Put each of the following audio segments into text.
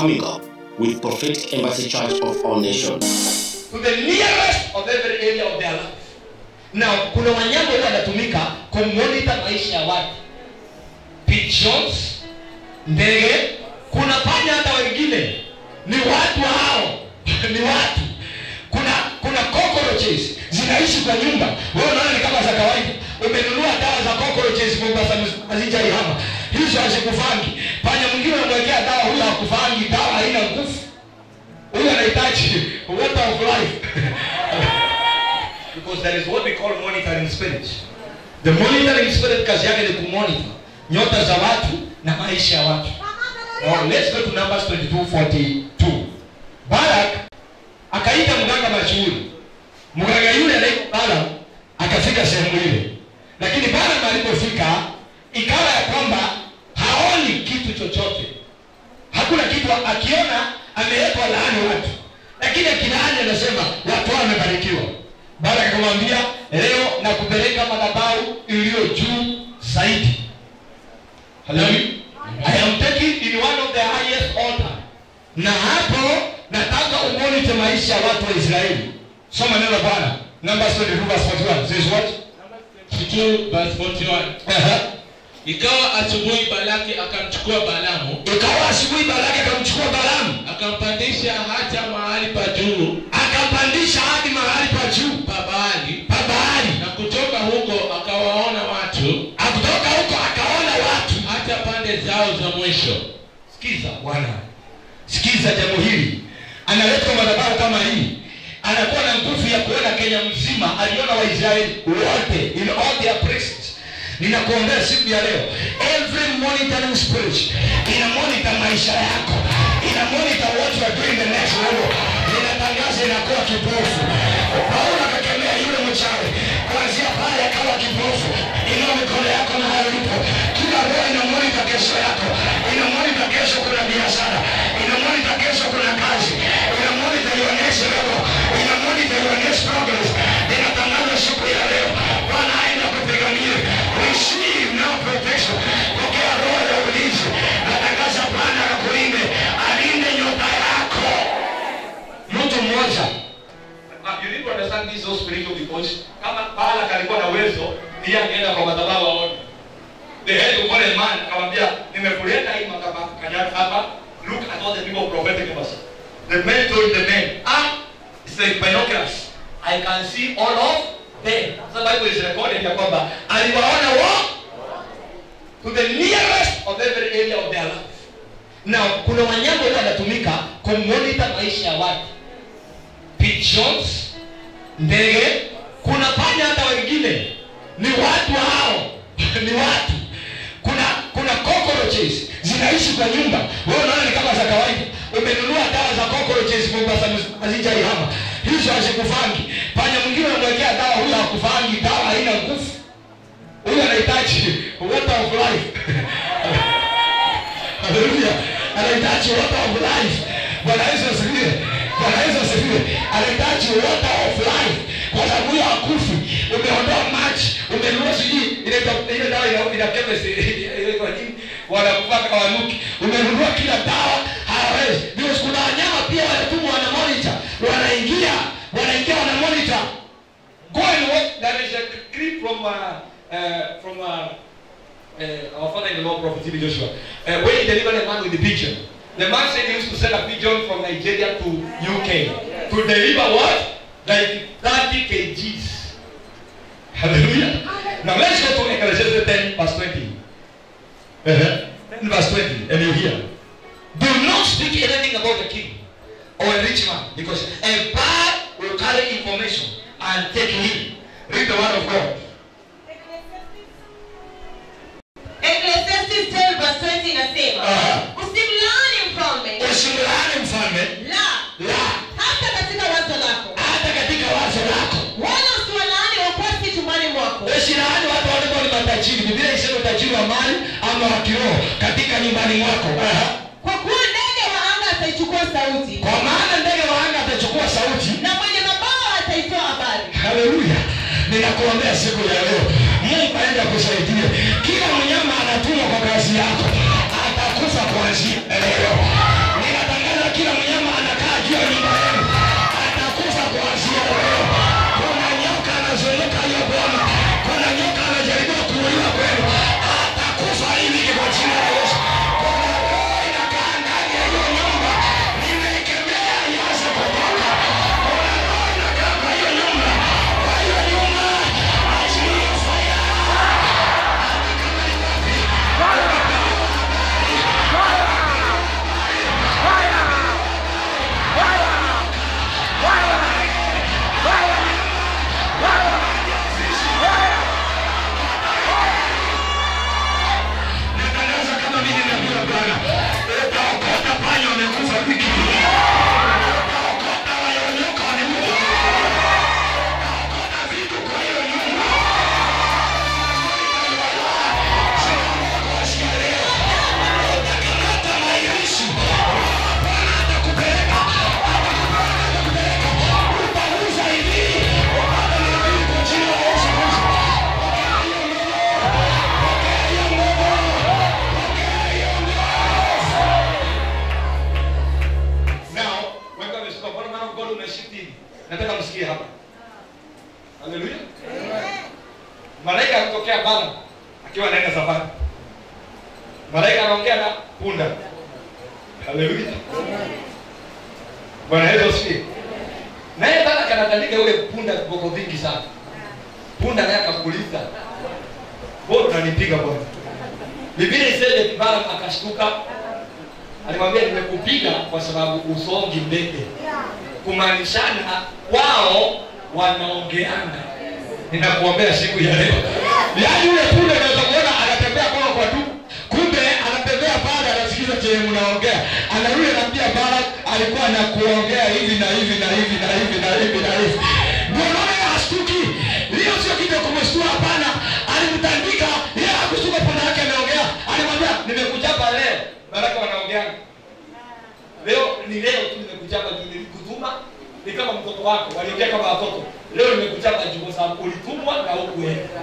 coming up with Prophetic Embassy Church of All Nations. to the nearest of every area of their life na kuna wanyama huwa wanatumika kumonita maisha ya watu pigeons ndege kuna panya hata wengine ni watu hao ni watu kuna kuna cockroaches zinaishi kwa nyumba wewe unaona ni kama za kawaida umenunua dawa za cockroaches mombasa hazijaihama hizo hazikufangi panya mwingine unamwekea dawa huyo hakufangi dawa haina nguvu huyu anahitaji water of life because there is what we call monitoring spirit the monitoring spirit kazi yake ni kumonitor nyota za watu na maisha ya watu now let's go to numbers 22:42 barak akaita mganga mashuhuri mganga yule anaitwa balam akafika sehemu ile lakini balam alipofika ikawa ya kwamba haoni kitu chochote hakuna kitu akiona amewekwa laani watu lakini akilaani anasema watu hao wamebarikiwa baada akamwambia leo na kupeleka madhabahu iliyo juu zaidi Hallelujah. I am taking in one of the highest altar na hapo nataka umonite maisha ya watu wa israeli soma neno la bwana numbers 22 verse 41 says what 2 verse 41 uh-huh. ikawa asubuhi balaki akamchukua balamu ikawa asubuhi balaki akamchukua balamu akampandisha hata mahali pa juu akampandisha hadi mahali pa juu pa Baali pa bahari na kutoka huko akawaona watu akutoka huko akaona watu hata pande zao za mwisho sikiza bwana sikiza jambo hili analetwa madhabahu kama hii anakuwa na nguvu ya kuona kenya mzima aliona waisraeli wote in all their priests ninakuombea siku ya leo every monitoring spirit ina monitor maisha yako ina monitor what you are doing the next level ninatangaza inakuwa kipofu paulo akakemea yule mchawi kuanzia pale akawa kipofu inua mikono yako na hayo ipo kila roho ina monitor kesho yako ina monitor kesho kuna biashara ina monitor kesho kuna kazi ina monitor your next level ina monitor your next progress ninatangaza siku ya leo bwana aenda kupigania receive now protection pokea roho ya ulinzi natangaza bwana akakulinde alinde nyota yako mtu mmoja Uh, you need to understand this so spiritual because kama Balak alikuwa na uwezo ndiye angeenda kwa madhabahu aone. The head of one man akamwambia nimekuleta hii makaba kanyaka hapa look at all the people of prophetic embassy. The man told the man ah it's like binoculars I can see all of them. The Bible is recorded ya kwamba aliwaona wo to the nearest of every area of their life na kuna wanyama huwa wanatumika kumonita maisha ya watu pigeons ndege kuna panya hata wengine ni watu hao ni watu kuna kuna cockroaches zinaishi kwa nyumba wewe unaona ni kama za kawaida umenunua dawa za cockroaches mombasa hazijaihama hizo hazikufangi panya mwingine unamwekea dawa huyo hakufangi dawa haina nguvu huyu anahitaji water of life haleluya anahitaji water of life bwana yesu asifiwe bwana yesu asifiwe anahitaji water of life kwa sababu huyo hakufi umeondoa maji umenunua sijui ile do- ile dawa ina- ina chemist inaitwa nini wanakupaka wanuki umenunua kila dawa hawawezi because kuna wanyama pia wanatumwa wana monitor wanaingia wanaingia wana monitor Go and watch. There is a clip from uh, uh, from uh, uh, our father-in-law, Prophet T.B. Joshua, uh, where he delivered a man with a pigeon. The man said he used to send a pigeon from Nigeria to UK to deliver what? Like 30 kgs. Hallelujah. Now let's go to Ecclesiastes 10, verse 20. Uh-huh. 10 verse 20, and you hear. Do not speak anything about the king or a rich man, because a bird will carry information and take him. Read the word of God. Ecclesiastes 10 verse 20 inasema Aha. usimlaani mfalme Usimlaani mfalme la la hata katika wazo lako hata katika wazo lako. wala usiwalaani wakwasi chumbani mwako Usilaani watu walikuwa ni matajiri. Biblia isema utajiri wa mali ama wa kiroho katika nyumbani mwako. Aha. kwa kuwa ndege wa anga ataichukua sauti Kwa maana ndege wa anga atachukua sauti na mwenye mabawa ataitoa habari haleluya ninakuombea siku ya leo mungu aenda kusaidia kila mnyama anatumwa kwa kazi yako atakufa kuanzia leo ninatangaza shift hivi nataka msikie hapa haleluya malaika anatokea bana akiwa anaenda safari malaika anaongea na punda haleluya bwana yesu asifiwe naye bana kanatandika yule punda viboko vingi sana punda naye akakuliza mbona unanipiga bwana biblia iseme balaam akashtuka alimwambia nimekupiga kwa sababu usongi ndege kumaanishana wao wanaongeanga ninakuombea siku ya leo yaani yule punde unaweza kuona anatembea kwa kwa tu kumbe anatembea pale anasikiza chenye mnaongea anarudi anaambia bara alikuwa na kuongea hivi na hivi na hivi na hivi na hivi na hivi ndio naye hashtuki hiyo sio kitu ya kumshtua hapana alimtandika yeye hakushtuka punda yake ameongea alimwambia nimekuchapa leo baraka wanaongeanga leo ni leo tu nimekuchapa juu nilikutuma ni kama mtoto wako waliongea kama watoto leo nimekuchapa juu kwa sababu ulitumwa na hukuenda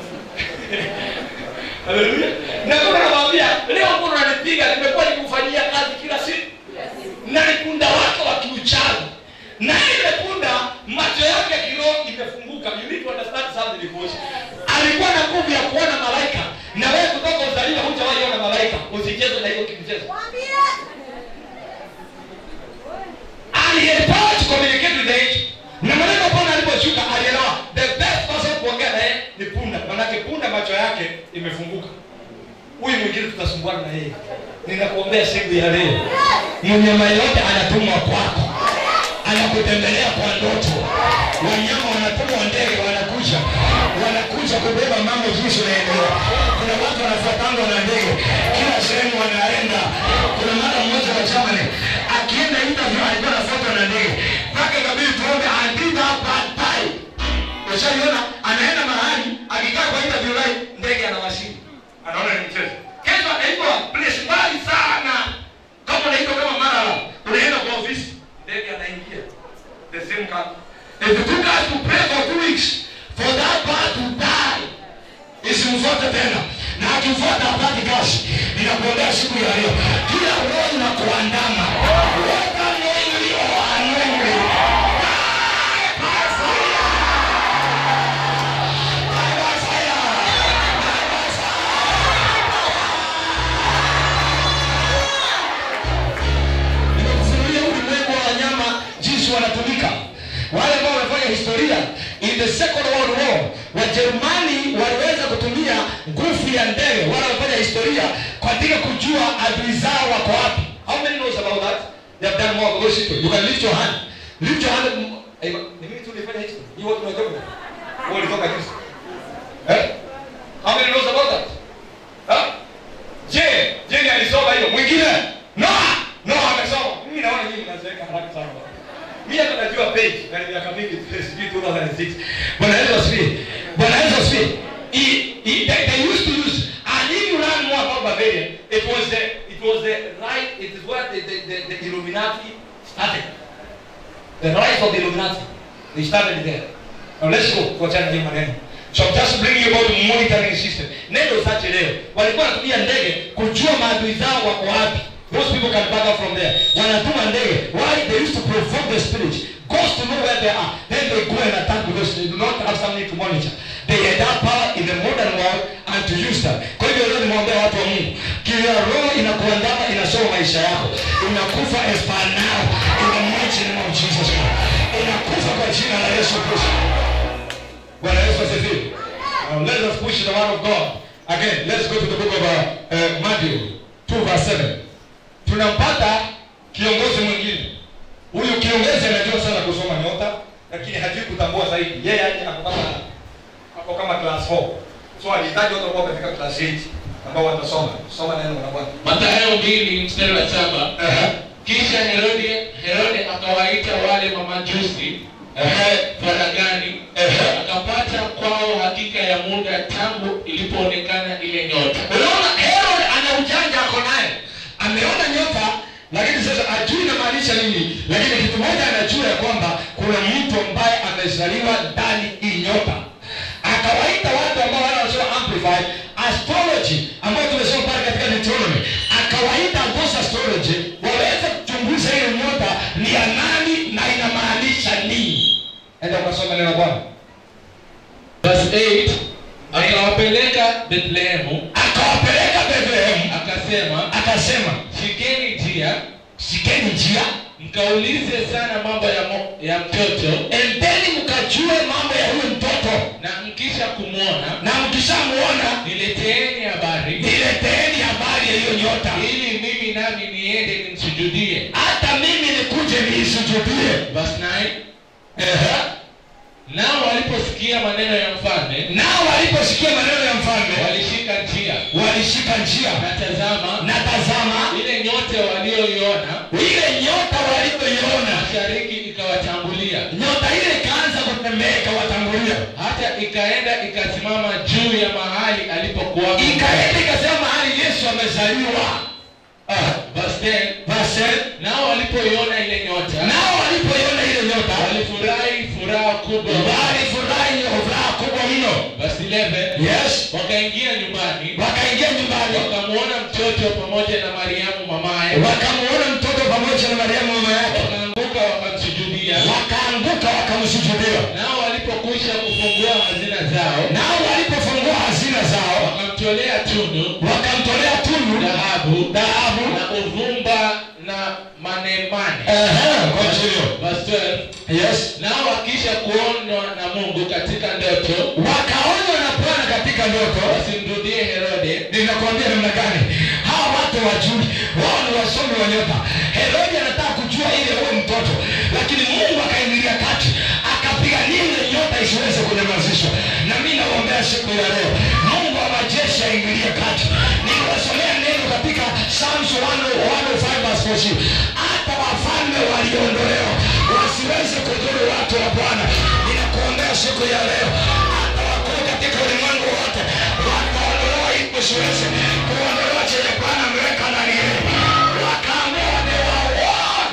haleluya na kuna namwambia leo mbona unanipiga nimekuwa nikufanyia kazi kila siku na ni punda wake wa kiuchawi na ile punda macho yake kiroho imefunguka you need to understand something because alikuwa na nguvu ya kuona malaika na wewe kutoka uzaliwa hujawahi ona malaika usicheze na hiyo kimchezo and he had power to communicate with the angel na maneno pona aliposhuka alielewa the best person kuongea naye ni punda manake punda macho yake imefunguka huyu mwingine tutasumbuana na yeye ninakuombea siku ya leo mnyama yote anatumwa kwako anakutembelea kwa ndoto wanyama wanatumwa ndege wanakuja wanakuja kubeba mambo jinsi unaendelea kuna watu wanafuatangwa na ndege kila sehemu wanaenda kuna mara mmoja wa Germany akienda interview alikuwa anafuatwa na ndege mpaka ikabidi tuombe andika baadaye Ushaiona anaenda mahali akikaa kwa interview line ndege anawasili. Anaona ni mchezo. Kesho anaitwa place mbali sana. Kama unaitwa kama Marala, unaenda kwa ofisi, ndege anaingia. The same car. If you took us to pray for two weeks for that bird to die, isimfuate tena na akifuata apati kazi ninakuombea siku ya leo kila roho inakuandama weka neno anointed die by fire die by fire die by fire nimekufunulia ulimwengu wa wanyama jinsi wanatumika wale ambao wamefanya historia in the second world war wajerumani waliweza kutumia nguvu ya ndege wale wamefanya historia katika kujua adui zao wako wapi how many knows about that they have done more those people you can lift your hand lift your hand Eh, ni mimi tu nilifanya hicho ni watu wa Germany wao walitoka juzi eh how many knows about that huh? je je ni alisoma hiyo mwingine Noah Noah amesoma mimi naona nyinyi mnazeeka haraka sana mimi hata najua page na ni miaka mingi sijui 2006 bwana Yesu asifiwe bwana Yesu asifiwe He- he- they, they used to use and if you learn more about Bavaria it was the it was the right it is where the, the, the, the Illuminati started the rise of the Illuminati they started there now let's go kuachana na hiyo maneno so I'm just bringing you about the monitoring system neno sache leo walikuwa wanatumia ndege kujua maadui zao wako wapi those people can back up from there wanatuma ndege why they used to provoke the spirit goes to know where they are then they go and attack because they do not have something to monitor they had that power in the modern world and to use that kwa hivyo leo nimwambia watu wa mungu kila roho inakuandama inasoma maisha yako inakufa as per now in the mighty name of jesus Christ inakufa kwa jina la yesu kristo bwana yesu asifiwe Now let us push the word of god again let's go to the book of uh, uh, matthew 2 verse 7 tunampata kiongozi mwingine huyu kiongozi anajua sana kusoma nyota lakini hajui kutambua zaidi yeye aje ako kama ako kama class 4 so alihitaji watu ambao katika class 8 ambao watasoma soma neno la bwana Mathayo mbili mstari wa saba Ehe. kisha Herode Herode akawaita wale mamajusi Ehe. faragani Ehe. akapata kwao hakika ya muda tangu ilipoonekana ile nyota unaona herod ana ujanja ako naye ameona nyota lakini sasa ajui inamaanisha nini lakini kitu moja anajua ya kwamba kuna mtu ambaye amezaliwa ndani hii nyota akawaita watu ambao wale wanasoma amplified astrology ambayo tumesoma pale katika Deuteronomy akawaita those astrology waweze kuchunguza hiyo nyota ni ya nani na inamaanisha neno la bwana verse 8 akawapeleka bethlehemu akawapeleka bethlehemu akasema akasema shikeni njia shikeni njia mkaulize sana mambo ya, mo, ya mtoto endeni mkajue mambo ya huyu mtoto na mkisha kumwona na mkishamuona nileteeni habari nileteeni habari ya hiyo nyota ili mimi nami niende nimsujudie hata mimi nikuje niisujudie verse 9 Ehe. nao waliposikia maneno ya mfalme nao waliposikia maneno ya mfalme walishika njia walishika njia na tazama na tazama ile nyote walioiona ile nyota walivyoiona mashariki ikawatangulia nyota ile ikaanza kutembea ikawatangulia hata ikaenda ikasimama juu ya mahali alipokuwa ikaenda ikasema mahali yesu amezaliwa Ah, verse 10 verse nao walipoiona ile nyota nao walipoiona ile nyota walifurahi furaha kubwa walifurahi furaha kubwa mno verse 11 yes wakaingia nyumbani wakaingia nyumbani wakamwona mtoto pamoja na mariamu mamaye wakamuona mtoto pamoja na mariamu mama yake wakaanguka wakamsujudia wakaanguka wakamsujudia nao walipokwisha kufungua hazina zao nao walipofungua hazina zao wakamtolea tunu wakamtolea tunu dhahabu dhahabu na uvumba na manemane Ehe, kwa hiyo verse 12 yes nao wakisha kuonwa na mungu katika ndoto wakaonywa na bwana katika ndoto wasimrudie herode ninakwambia namna gani hawa watu wajui wao ni wasomi wa nyota herodi anataka kujua ile huyo mtoto lakini mungu akaingilia kati akapigania ile nyota isiweze kunyamazishwa na mi naombea siku ya leo mungu wa majeshi aingilie kati niliwasomea neno katika Psalms 105 verse 14. hata wafalme waliondolewa wasiweze kudhuru watu wa bwana ninakuombea siku ya leo hata wakuu katika ulimwengu wote wataondolewa ili usiweze kuondolewa chenye bwana ameweka ndani yenu wakaamua ni wauawe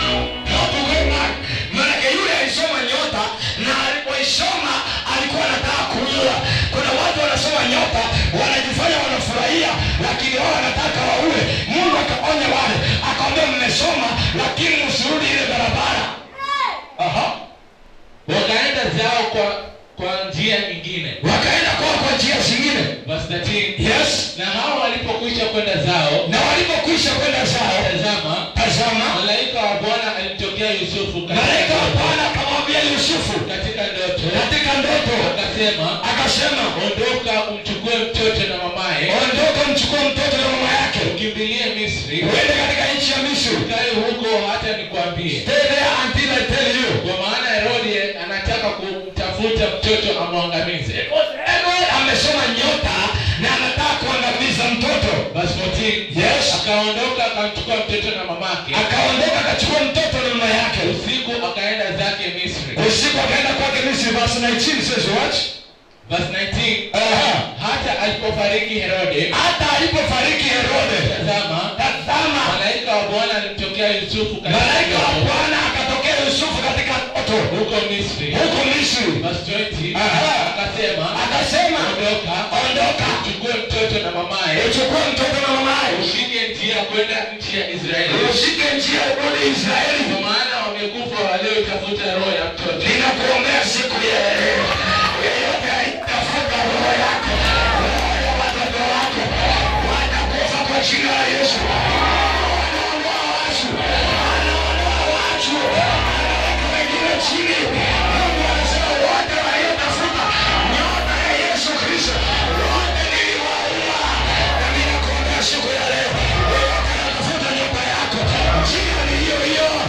Hapana. Maanake yule alisoma nyota na alipoisoma alikuwa anataka kuua. Kuna watu wanasoma nyota wanajifanya wanafurahia, lakini wao wanataka waue. Mungu akaonya wale, akamwambia mmesoma, lakini msirudi ile barabara. Aha. wakaenda zao kwa kwa njia nyingine Wakaenda kwa kwa njia zingine. verse 13 Yes. na hao walipokwisha kwenda zao Na walipokwisha kwenda zao, tazama tazama, malaika wa bwana alimtokea yusufu katika malaika wa ndoto- Bwana akamwambia Yusufu katika ndoto katika ndoto, akasema akasema ondoka umchukue mtoto na mamaye ondoka, mchukue mtoto na mama yake ukimbilie misri uende katika nchi ya Misri. ukae huko hata nikwambie Stay there until I tell you. kwa maana herode anataka kumtafuta mtoto amwangamize Herod amesoma nyota na anataka kuangamiza mtoto. verse 14 Yes. akaondoka akamchukua mtoto na mamake Akaondoka akachukua mtoto na mama yake. usiku akaenda zake misri Usiku akaenda kwake Misri. Verse 19 says what? verse 19 Aha. hata alipofariki herode Hata alipofariki Herode, tazama tazama malaika wa bwana alimtokea yusufu katika malaika wa ndoto Bwana akatokea Yusufu katika ndoto huko misri huko Misri. verse 20 Aha. akasema Akasema, ondoka ondoka, uchukue mtoto na mamaye uchukue mtoto na mamaye, ushike njia kwenda nchi ya israeli ushike njia urudi Israeli. kwa maana wamekufa walioitafuta roho ya mtoto ninakuombea siku ya leo yeyote aitafuta roho yako roho ya watoto wako watakufa kwa jina la yesu anaondoa watu anaondoa watu anaweka wengine chini mungu anasema wote waliotafuta nyota ya yesu kristo wote niliwaua na ninakuombea siku ya leo yeyote anatafuta nyota yako jina ni hiyo hiyo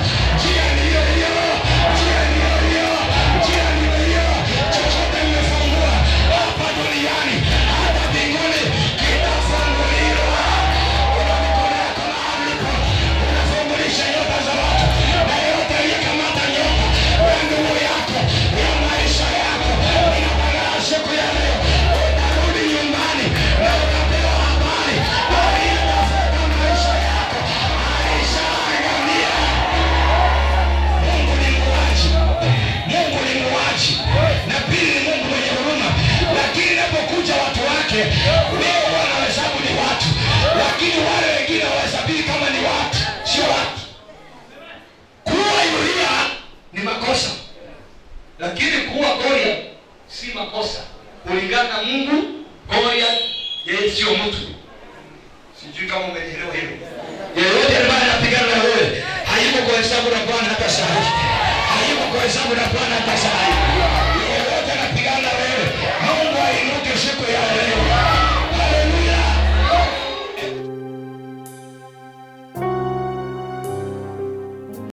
lakini kuwa Goliath si makosa kulingana na Mungu. Goliath yeye sio mtu. Sijui kama umenielewa hilo. Yeyote ambaye anapigana na wewe hayuko kwa hesabu na Bwana hata saa hii, hayuko kwa hesabu na Bwana hata saa hii. Yeyote anapigana na wewe, Mungu ainuke siku ya leo.